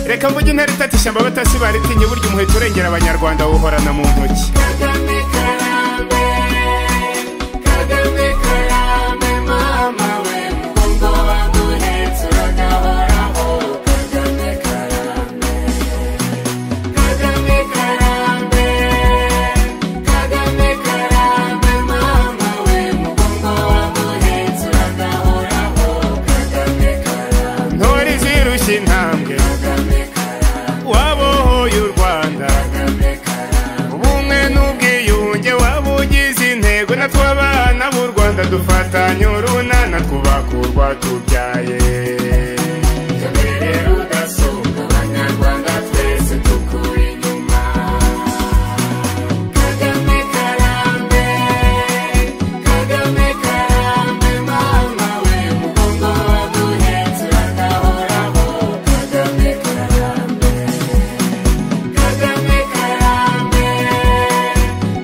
reka mvuge intare itata ishyamba abatasi baritinya burya umuheto urengera abanyarwanda wuhorana mu ntoki Kagame karame, Kagame karame, mama we mugongo wangu uhetse uragahoraho. Kagame karame, Kagame karame, Kagame karame, mama we mugongo wangu uhetse uragahoraho. Kagame karame, ntore zirushya intambwe Kagame karame, wabohoye u rwanda Kagame karame. ubumwe n'ubwiyunge waba ugize intego natwe abana b'u rwanda dufatanye urunana twubaka urwa tubyaye Kamere rudasonga abanyarwanda twese dukura inyuma Kagame karame Kagame karame mama we mugongo waduhetse uragahoraho Kagame karame Kagame karame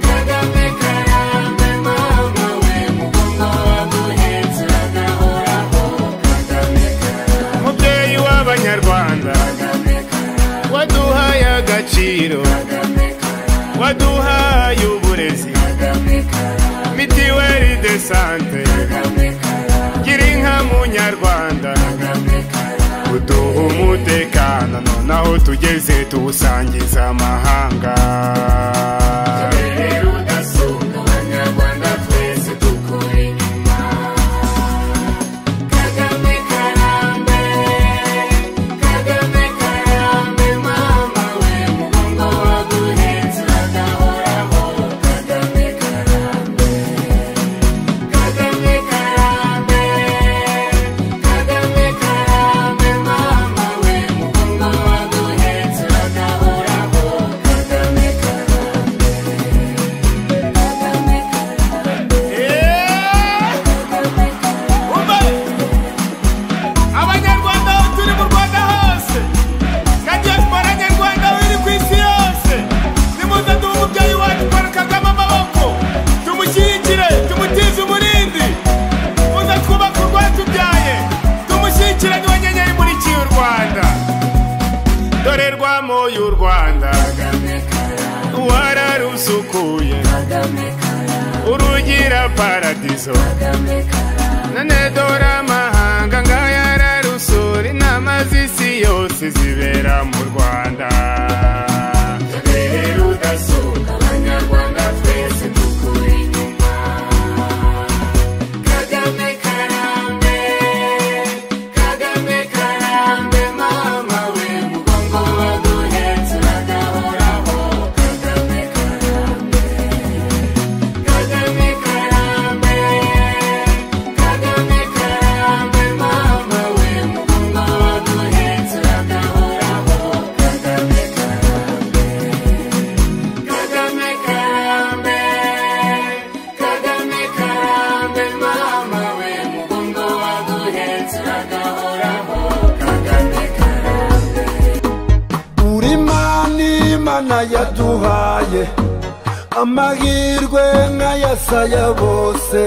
Kagame karame mama we mugongo waduhetse uragahoraho Kagame karame mubyeyi w'abanyarwanda Kagame karame, waduhaye agaciro Kagame karame, waduhaye uburezi Kagame karame, mitiweri de sante Kagame karame, gira inka munyarwanda Kagame karame, uduha umutekano nonaho tugeze tuwusangiza amahanga Kamere rudasonga abanyarwanda twese dukura inyuma. Kagame karame, Kagame karame mama we mugongo waguhetse uragahoraho. Kagame karame. Kagame karame, Kagame karame mama we mugongo waduhetse uragahoraho. Kagame karame, Kagame karame, Yeah! Kagame karame. Umva! abanyarwanda aho turi mu rwanda hose na diaspora nyarwanda aho iri ku isi yose nimuze duhe umubyeyi wacu paul kagame amaboko tumushyigikire tumutize umurindi muze twubake urwatubyaye tumushyigikire niwe nyenyeri imurikiye u rwanda dore rwamoye u rwanda Kagame karame, wararusukuye Kagame karame, urugira paradizo Kagame karame, none dore amahanga ngaya ararusura inama z'isi yose zibera mu rwanda Kamere rudasonga abanyarwanda twese dukura inyuma. Kagame karame, Kagame karame mama we mugongo waduhetse uragahoraho. Kagame karame, Kagame karame, Kagame karame mama we mugongo waduhetse uragahoraho. Kagame karame. Kagame karame, Kagame karame, mama we mugongo waguhetse uragahoraho. Kagame karame, uri mana imana yaduhaye amahirwe nk'ayasaya bose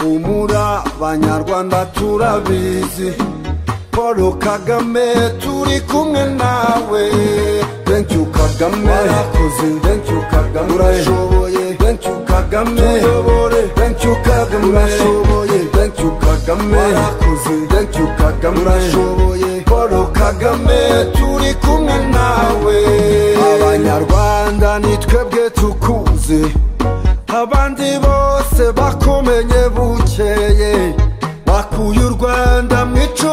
umura abanyarwanda turabizi paul kagame turi kumwe nawe thank you kagame warakoze thank you kagame urashoboye thank you kagame tuyobore thank you kagame urashoboye thank you kagame warakoze thank you kagame urashoboye paul kagame turi kumwe nawe abanyarwanda ni twebwe tukuzi abandi bose bakumenye bukeye bakuye u rwanda mu icumu